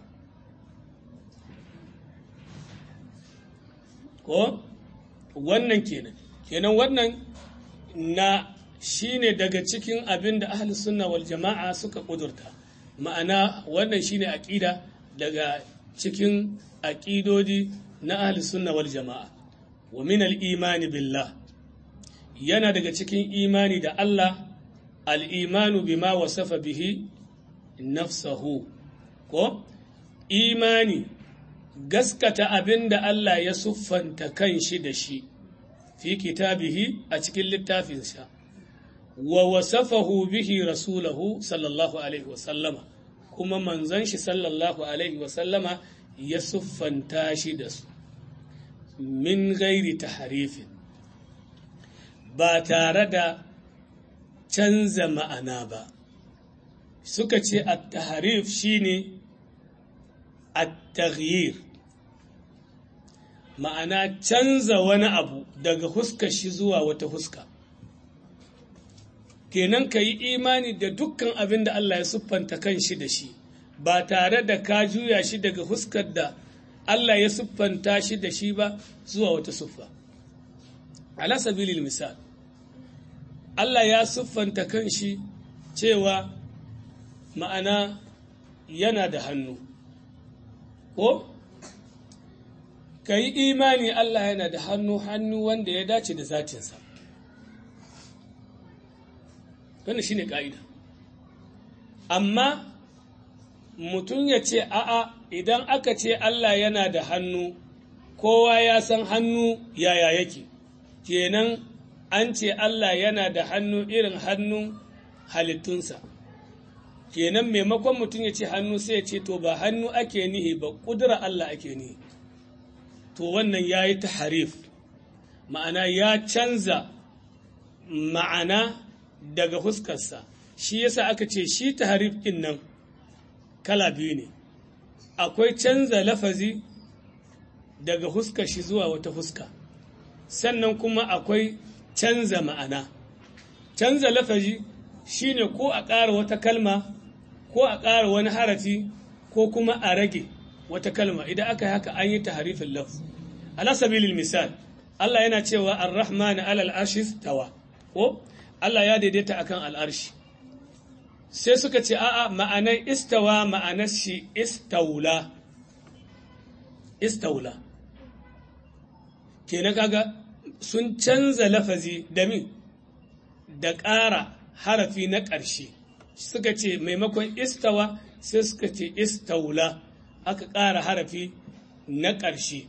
ko wannan kenan kenan wannan na shine daga cikin abin da ahli sunna wal jama'a suka kudurta ma'ana wannan shine aqida daga cikin aqidodi na ahli sunna wal jama'a wa min al imani billah yana daga cikin imani da Allah al imanu bima wasafa bihi nafsahu ko imani gaskata abin da Allah ya siffanta kan shi da shi fi kitabihi a cikin littafinsa wa wasafahu bihi rasulahu sallallahu alaihi wasallama kuma manzon shi sallallahu alaihi wasallama ya siffanta shi da su min gairi taharifin ba tare da canza ma'ana ba suka ce at-taharif shine at-taghyir ma'ana canza wani abu daga huska shi zuwa wata huska kenan ka yi imani da dukkan abin da Allah ya siffanta kan shi da shi ba tare da ka juya shi daga huskar da Allah ya siffanta shi da shi ba zuwa wata siffa ala sabilil misal Allah ya siffanta kan shi cewa ma'ana yana da hannu ko ka yi imani Allah yana da hannu hannu wanda ya dace da zatinsa wannan shi ne ƙa'ida amma mutum ya ce a'a idan aka ce Allah yana da hannu kowa ya san hannu yaya yake kenan an ce Allah yana da hannu irin hannun halittunsa kenan maimakon mutum ya ce hannu sai ya ce to ba hannu ake nihi ba ƙudura Allah ake nihi to wannan ya yi ta harif ma'ana ya canza ma'ana daga huskarsa shi yasa aka ce shi ta harif ɗin nan kala biyu ne akwai canza lafazi daga huskar shi zuwa wata huska sannan kuma akwai canza ma'ana canza lafazi shine ko a ƙara wata kalma ko a ƙara wani harafi ko kuma a rage wata kalma idan aka yi haka an yi taharifin lafz ala sabilil misal Allah yana cewa ar-rahman alal arshi tawa ko Allah ya daidaita akan al'arshi sai suka ce a'a ma'anar istawa ma'anar shi istaula istaula kenan kaga sun canza lafazi da min da ƙara harafi na ƙarshe suka ce maimakon istawa sai suka ce istaula aka ƙara harafi na ƙarshe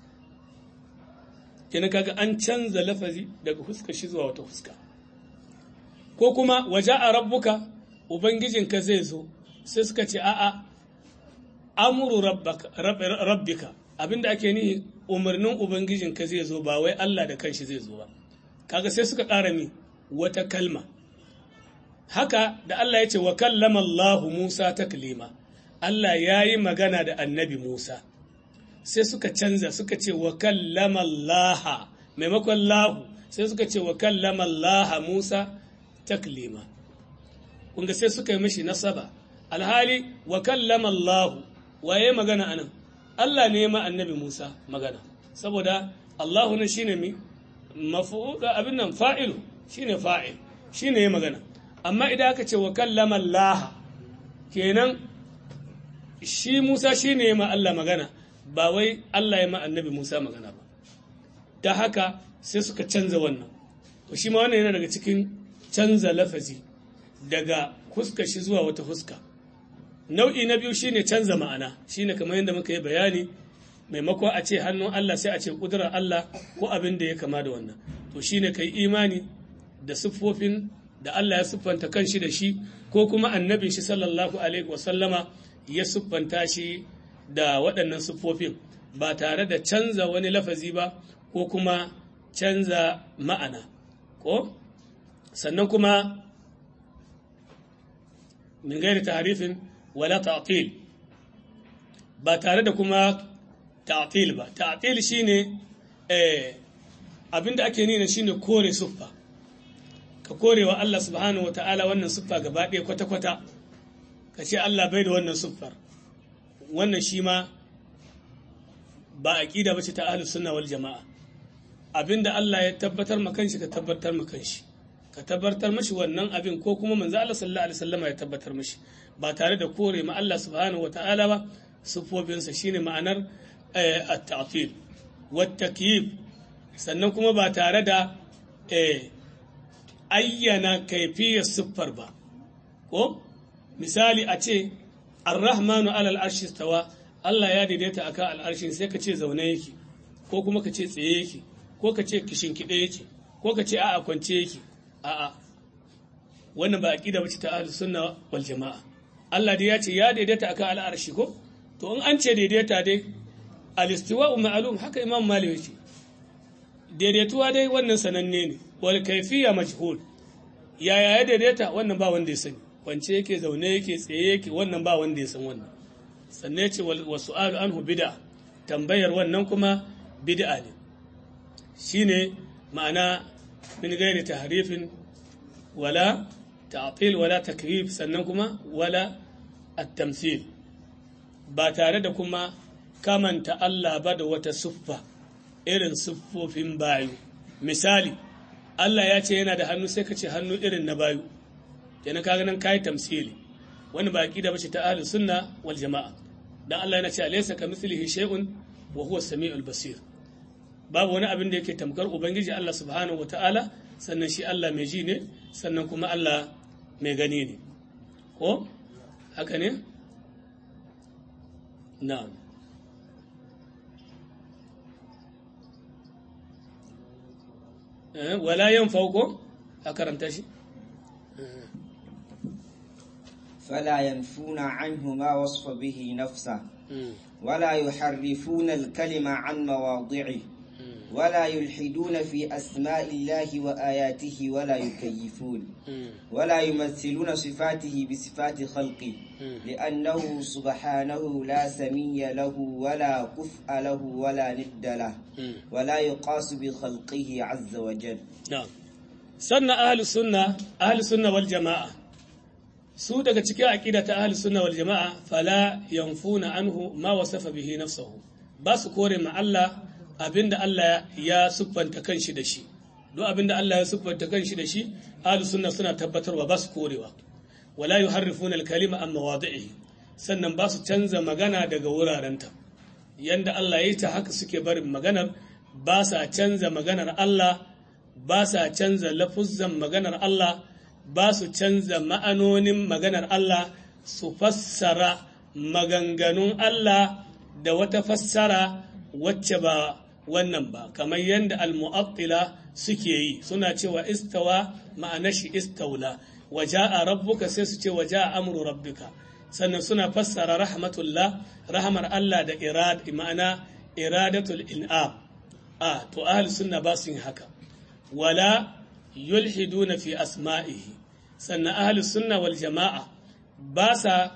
kenan kaga an canza lafazi daga huska shi zuwa wata huska ko kuma waje a rabbuka ubangijinka zai zo sai suka ce a'a amuru rabbika abinda ake nihi umarnin ubangijinka zai zo ba wai Allah da kanshi zai zo ba kaga sai suka ƙara mi wata kalma haka da Allah ya ce wa kallama Allahu Musa taklima Allah ya yi magana da annabi Musa sai suka canza suka ce wa kallama Allah maimakon lahu sai suka ce wa kallama Allah Musa taklima kunga sai suka yi mashi nasaba alhali wa kallama Allah waye magana anan Allah ne ma annabi Musa magana saboda Allahu ne shine mi mafu'ul abin nan fa'ilu shine fa'il shine ya magana amma idan aka ce wa kallama Allah kenan shi Musa shine ya ma Allah magana ba wai Allah ya ma annabi Musa magana ba da haka sai suka canza wannan to shi ma wannan yana daga cikin canza lafazi daga huska shi zuwa wata huska nau'i na biyu shine canza ma'ana shine kamar yadda muka yi bayani maimako a ce hannun Allah sai a ce kudurar Allah ko abin da ya kama da wannan to shine kai imani da siffofin da Allah ya siffanta kanshi da shi ko kuma annabin shi sallallahu alaihi wasallama ya siffanta shi da waɗannan siffofin ba tare da canza wani lafazi ba ko kuma canza ma'ana ko sannan kuma min gairi taharifin wala ta'til ba tare da kuma ta'til ba ta'til shine eh abinda ake nuna shine kore siffa ka kore wa Allah subhanahu wata'ala wannan siffa gaba ɗaya kwata-kwata ka ce Allah bai da wannan siffar wannan shi ma ba aqida bace ta ahlus sunna wal jama'a abinda Allah ya tabbatar ma kanshi ka tabbatar ma kanshi ka tabbatar mashi wannan abin ko kuma manzo Allah sallallahu alaihi wasallam ya tabbatar mashi ba tare da kore ma Allah subhanahu wataala ba sufofinsa shine ma'anar at-ta'til wat takyif sannan kuma ba tare da ayyana kaifiyar siffar ba ko misali a ce ar-rahmanu alal arshi stawa Allah ya daidaita akan al'arshin sai ka ce zaune yake ko kuma ka ce tsaye yake ko ka ce kishin kiɗe yake ko ka ce a'a kwance yake a'a wannan ba aqida bace ta ahlus sunna wal jamaa Allah dai ya ce ya daidaita akan al'arshi ko to in an ce daidaita dai al-istiwa'u ma'lum haka imam malik yake daidaituwa dai wannan sananne ne wal kayfiyya majhul yaya ya daidaita wannan ba wanda ya sani kwance yake zaune yake tsaye yake wannan ba wanda ya san wannan sannan ce wa su'alu anhu bid'a tambayar wannan kuma bid'a ne shine ma'ana min gairi tahrifin wala ta'til wala takrif sannan kuma wala at-tamthil ba tare da kuma kamanta Allah ba da wata siffa irin siffofin bayu misali Allah ya ce yana da hannu sai ka ce hannu irin na bayu kenan kaga nan kai tamsili wani ba aqida bace ta ahlus sunna wal jamaa dan Allah yana ce alaysa kamithlihi shay'un wa huwa samiul basir babu wani abin da yake tamkar ubangiji Allah subhanahu wataala sannan shi Allah mai ji ne sannan kuma Allah mai gani ne ko haka ne na'am wala yanfauko a karanta shi فلا ينفون عنه ما وصف به نفسه ولا يحرفون الكلمة عن مواضعه ولا يلحدون في أسماء الله وآياته ولا يكيفون ولا يمثلون صفاته بصفات خلقه لأنه سبحانه لا سمي له ولا كفء له ولا ند له ولا يقاس بخلقه عز وجل نعم سنة أهل السنة أهل السنة والجماعة su daga cikin aƙida ta ahli sunna wal jama'a fala yanfuna anhu ma wasafa bihi nafsuhu ba su kore ma Allah abinda Allah ya siffanta kanshi da shi duk abinda Allah ya siffanta kanshi da shi ahli sunna suna tabbatarwa ba su korewa wala yuharrifuna al-kalima an mawadi'ihi sannan ba su canza magana daga wurarenta yanda Allah ya yi ta haka suke barin maganar ba sa canza maganar Allah ba sa canza lafuzzan maganar Allah ba su canza ma'anonin maganar Allah su fassara maganganun Allah da wata fassara wacce ba wannan ba kamar yadda al-mu'attila suke yi suna cewa istawa ma'ana shi istaula waja'a rabbuka sai su ce waja'a amru rabbika sannan suna fassara rahmatullah rahmar Allah da irad ma'ana iradatul in'am a to ahli sunna ba su yin haka wala yulhiduna fi asma'ihi sannan ahlus sunna wal jama'a ba sa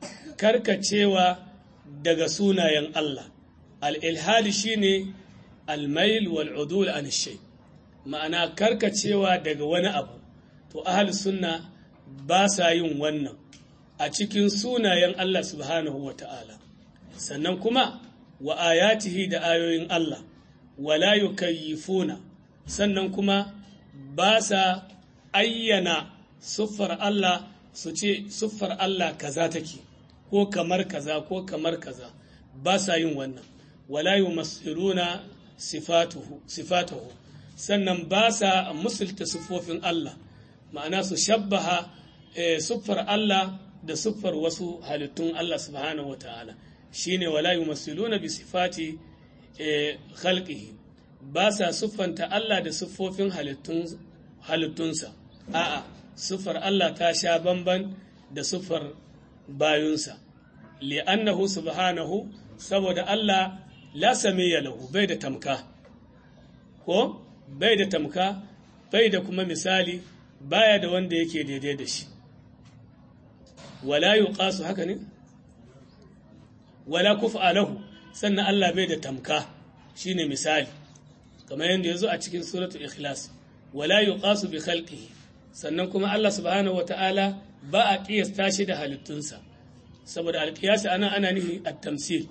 karkacewa daga sunayen Allah al-ilhadi shine al-mail wal udul an shay ma'ana karkacewa daga wani abu to ahlus sunna ba sa yin wannan a cikin sunayen Allah subhanahu wata'ala sannan kuma wa ayatihi da ayoyin Allah wala yukayyifuna sannan kuma ba sa ayyana siffar Allah su ce siffar Allah kaza take ko kamar kaza ko kamar kaza ba sa yin wannan wala yumassiruna sifatuhu sifatuhu sannan ba sa musulta siffofin Allah ma'ana su shabbaha siffar Allah da siffar wasu halittun Allah subhanahu wa ta'ala shine wala yumassiluna bi sifati khalqihi ba sa siffanta Allah da siffofin halittunsa a'a siffar Allah ta sha bamban da siffar bayunsa li'annahu subhanahu saboda Allah la samiyya lahu bai da tamka ko bai da tamka bai da kuma misali baya da wanda yake daidai da shi wala yuqasu haka ne wala kufa lahu sannan Allah bai da tamka shine misali kamar yadda yazo a cikin suratul ikhlas wala yuqasu bi khalqihi sannan kuma Allah subhanahu wata'ala ba a kiyasta shi da halittunsa saboda alkiyasi ana ana nihi at-tamsil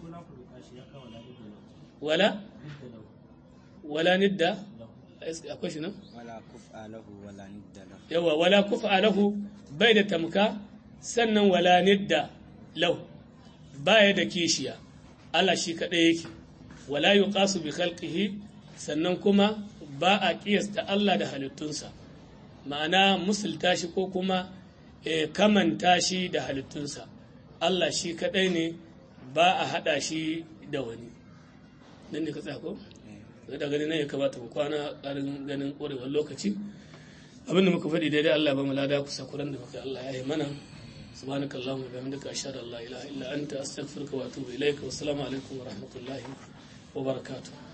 wala wala nidda akwai shi nan wala kufa lahu wala nidda lahu yawa wala kufa lahu bai da tamka sannan wala nidda lahu baya da kishiya Allah shi kaɗai yake wala yuqasu bi khalqihi sannan kuma ba a kiyasta Allah da halittunsa ma'ana musulta shi ko kuma e, kamanta shi da halittunsa Allah shi kaɗai ne ba a haɗa shi da wani nan ne ka tsako? da gani nan ya kamata mu kwana ƙarin ganin ƙorewar lokaci abinda muka faɗi daidai Allah ba mu lada kusa kuran da muka Allah ya yi mana سبحانك اللهم وبحمدك أشهد أن لا إله إلا أنت أستغفرك وأتوب إليك والسلام عليكم ورحمة الله وبركاته